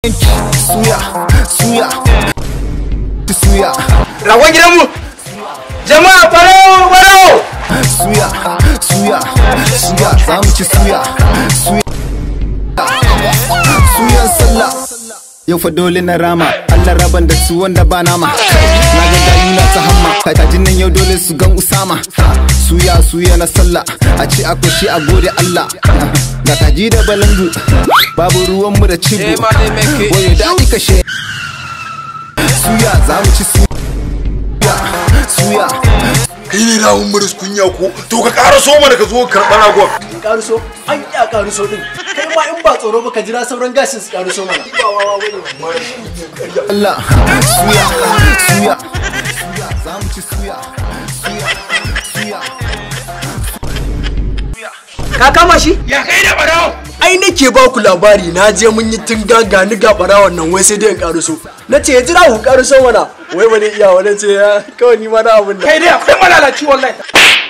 suya suya suya ragon gidanmu jama'a farao farao suya suya suya za mu ci suya suya suyan sallah yau fa dole na rama Allah raban da su wanda ba nama na ga gayu na ta hamma kajin nan yau dole su gan usama suya suya na sallah a ce akwai shi a gode Allah ga kaji da balangu babu ruwan mu da cibo Eh, ma dai make it. wayo daɗi kashe suya za mu ci suya suya kai ne rawun maris kunya ko to ka ƙara so mana ka zo karɓar ragon in karuso an ƙi a karuso din kai ma in ba tsoro ba ka jira sauran gashin su karuso mana ba wawa bane Allah suya suya suya za mu ci suya suya suya ka kama shi ya kai da farao ai nake ba ku labari na je mun yi tun gaga ni ga barawon nan wai sai dai in karuso na ce ya jira ku karuso mana wai ba ne iya wani ce ya kawai ni ma na abin da kai dai akwai malalaci wallahi